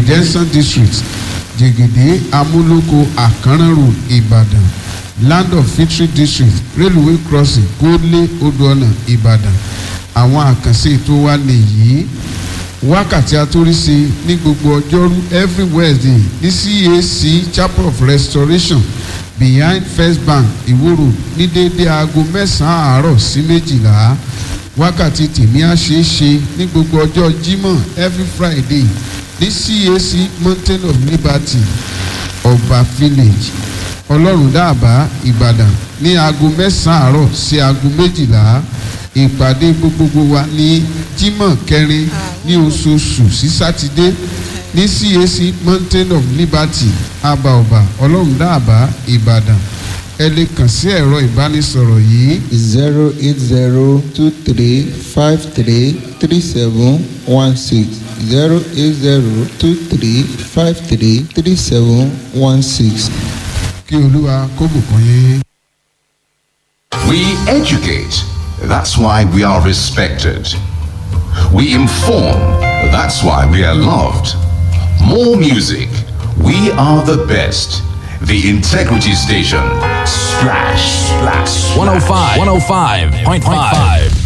redemption district jẹ̀gẹ̀dẹ̀ amúlòkó àkànrán road ìbàdàn land of victory district railway crossing kólé odò ọ̀nà ìbàdàn àwọn àkànṣe ètò wa nìyí wákàtí atóríṣe ní gbogbo ọjọ́rú every wednesday ní cac chapel of restoration behind first bank ìwòrò ní déédé aago mẹ́sàn-án àárọ̀ sí méjìlá wákàtí tèmi á ṣeé ṣe ní gbogbo ọjọ́ jímọ̀ every friday ní cac mountain of liberty ọba village ọlọ́run dáàbá ìbàdàn ní aago mẹ́sàn-án àárọ̀ sí aago méjìlá ìpàdé gbogbogbò wa ní jímọ̀ kẹrin ní oṣooṣù sí sátidé ní cac mountain of liberty abaoba ọlọ́run dáàbá ìbàdàn ẹ lè kàn sí ẹ̀rọ ìbánisọ̀rọ̀ yìí zero eight zero two three five three three seven one six zero eight zero two three five three three seven one six. kí olúwa kó bùkún yín. We educate. That's why we are respected. We inform. That's why we are loved. More music. We are the best. The Integrity Station. Splash, splash, 105, 105.5.